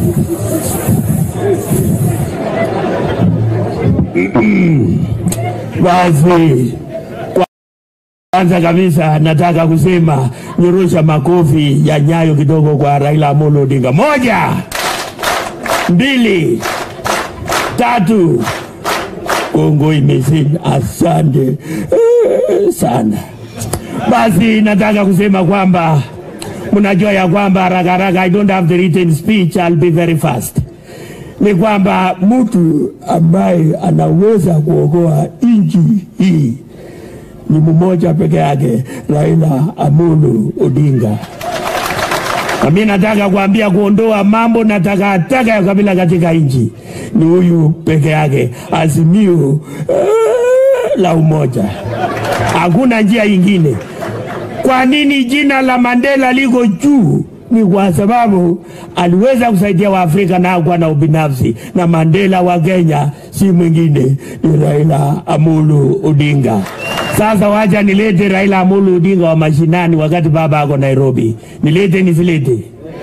Basi kwanza kabisa nataka kusema nyorosha makofi ya nyayo kidogo kwa Raila Amolo Odinga. Moja, mbili, tatu. Kongo imezima. Asante eh, sana. Basi nataka kusema kwamba mnajua ya kwamba haraka haraka, I don't have the written speech, I'll be very fast. Ni kwamba mtu ambaye anaweza kuokoa nchi hii ni mmoja peke yake, Raila Amolo Odinga. Na mimi nataka kuambia kuondoa mambo na takataka ya kabila katika nchi ni huyu peke yake, azimio eh, la umoja. Hakuna njia ingine. Kwa nini jina la Mandela liko juu? Ni kwa sababu aliweza kusaidia Waafrika na hakuwa na ubinafsi, na Mandela wa Kenya si mwingine ni Raila Amolo Odinga. Sasa wacha nilete Raila Amolo Odinga wa mashinani, wakati baba ako Nairobi. Nilete nisilete?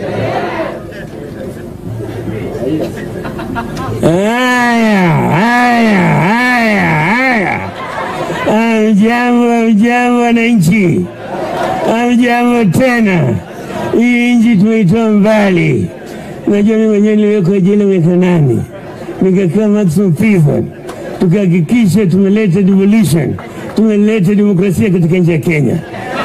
Haya, haya, haya, haya. Amjambo, amjambo wananchi, amjambo tena. Hii nchi tumeitoa mbali. Unajua mimi mwenyewe niliwekwa jela miaka nane, nikakaa maximum prison, tukahakikisha tumeleta devolution, tumeleta demokrasia katika nchi ya Kenya.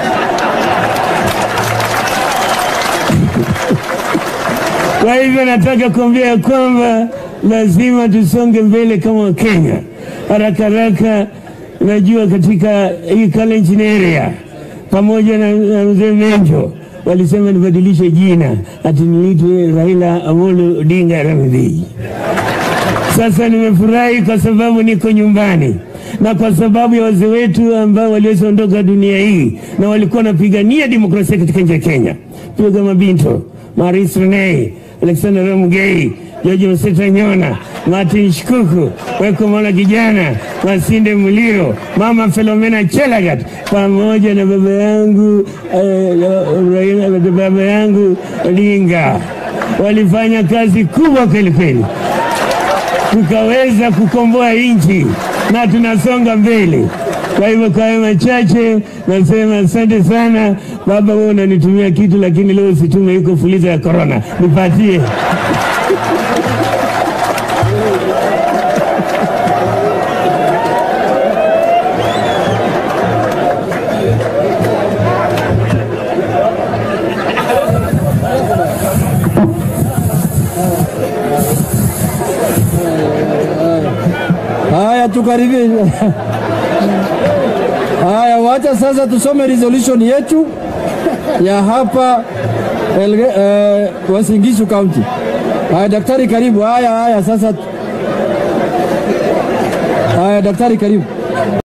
Kwa hivyo nataka kuambia ya kwamba lazima tusonge mbele kama Wakenya haraka haraka. Najua katika hii Kalenjin area pamoja na, na mzee Menjo walisema nibadilishe jina ati niitwe Raila Amolo Odinga Ramidhi. Sasa nimefurahi kwa sababu niko nyumbani na kwa sababu ya wazee wetu ambao walioondoka dunia hii na walikuwa wanapigania demokrasia katika nchi ya Kenya, pia kama Binto Maris Renei, Alexander Ramugei, George Mseta Nyona, Martin Shikuku, Weko Mola Kijana, Masinde Muliro, Mama Filomena Chelagat pamoja na baba yangu eh, Raila- baba yangu Odinga walifanya kazi kubwa kweli kweli tukaweza kukomboa nchi na tunasonga mbele. Kwa hivyo kwa hayo machache nasema asante sana baba. Wewe unanitumia kitu, lakini leo usitume, iko fuliza ya korona, nipatie. Haya, tukaribie. Haya, wacha sasa tusome resolution yetu ya hapa Elge, eh, Uasin Gishu County. Haya, daktari karibu. Haya, haya sasa. Haya, daktari karibu.